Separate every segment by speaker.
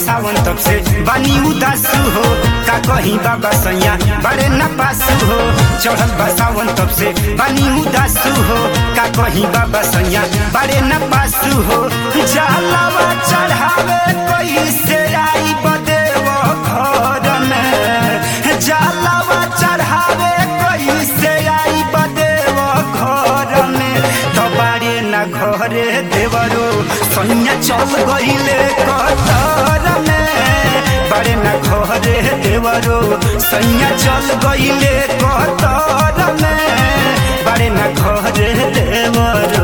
Speaker 1: सावन तब से बानी उदासु हो का कहीं बाबा सैया बड़े न पासु हो चढ़ल बा सावन तब से बानी उदासु हो का कहीं बाबा सैया बड़े न पासु हो जलावा चढ़ावे कैसे आई बदेव घर में जलावा चढ़ावे कैसे आई बदेव घर में तो बारे न घरे देवरो सैया चल गईले कतर में बारे न घरे देवरो सैया चल गईले कतर में बारे न घरे देवरो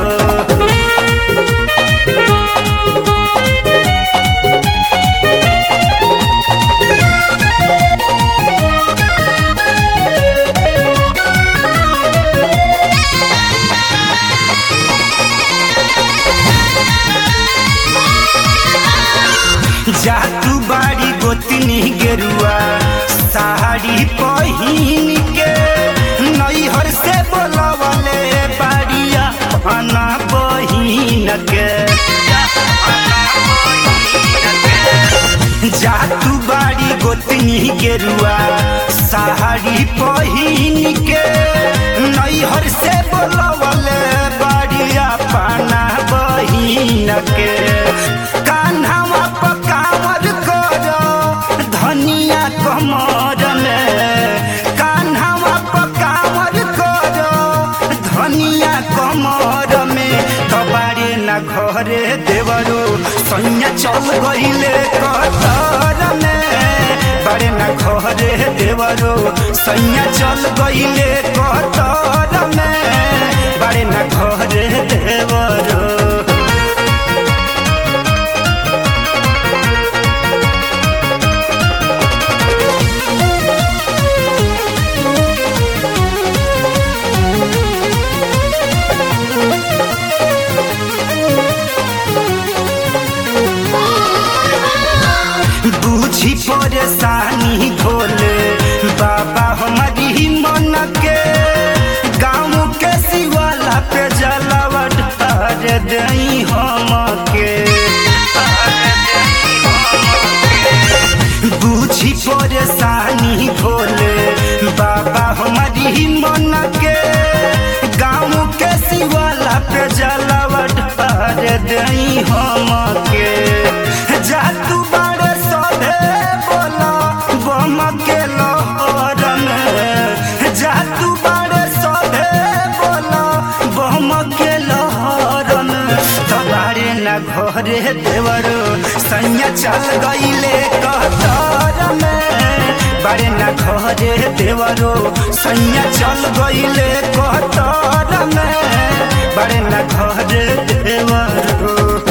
Speaker 1: जातू बाड़ी गोतनी गेरुआ साड़ी पहिन के नैहर से बोलवले बाड़िया खाना बहिन के जातू बाड़ी गोतनी गेरुआ साड़ी पहिन के नैहर से बोलवले बाड़िया पाना बहिन के कान्हावा पकावर करो धनिया कमर में कान्हावा पकावर करो धनिया कमर में कबारे न घरे देवरो सैया चल गईले कतर में बारे न घरे देवरो सैया चल गईले कतर में बारे न घरे देवरो बूझी परेशानी भोले बाबा हमारी मन के गाँव के शिवाला पे जलावा ढार दई हम के बूझी परेशानी भोले बाबा हमारी मन के गाँव के शिवाला पे जलावा ढार दई हम के जा तू बड़े सधे बोला बम के लहर में जा तू बड़े सधे बोला बम के लहर में तबारे न घरे देवरो सैया चल गईले कतर में बारे न घरे देवरो सैया चल गईले कतर में बारे न घरे देवरो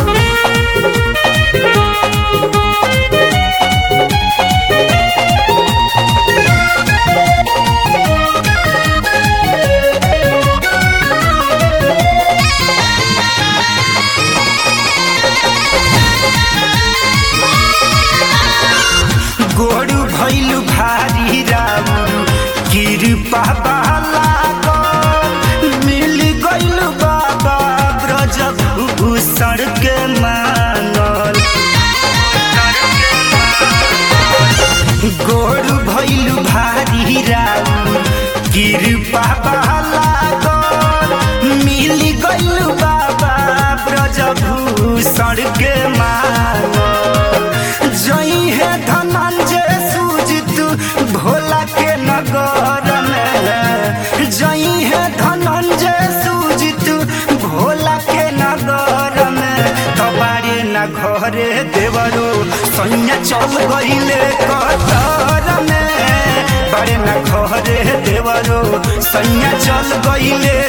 Speaker 1: गोरु भैलु भारी राउरू कृपा बाला मिल गइलु बाबा ब्रज भूषण के मानल गोरु भैलु भारी राउरू कृपा बाला मिल गइलु बाबा ब्रज भूषण के मानल जई है धनंजय सूजित भोला के नगर में जई है धनंजय सूजित भोला के नगर में कबारे न घरे देवरो सैया चल गईले कतर में बारे न घरे देवरो सैया चल गईले